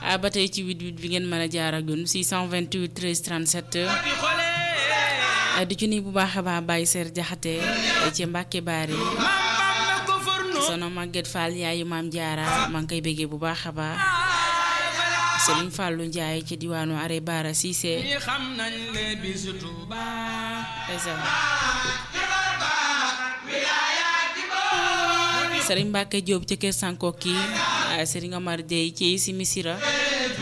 ba tey ci 88 bi ngeen mën a jaar ak ñun 628 13 37 di ci nuyu bu baax a baax Baye Ser Jaxate ci Mbàkke Baari sono Maguette Fall yaayu maam Jaara maa ngi koy béggee bu baax a baax Serigne Fallou Ndiaye ci diwaanu Are Bara Cissé xam nañ le bisu Tuuba Serigne Mbacke Diop ci kër Sankoki Serigne Omar Dieye ci si Misira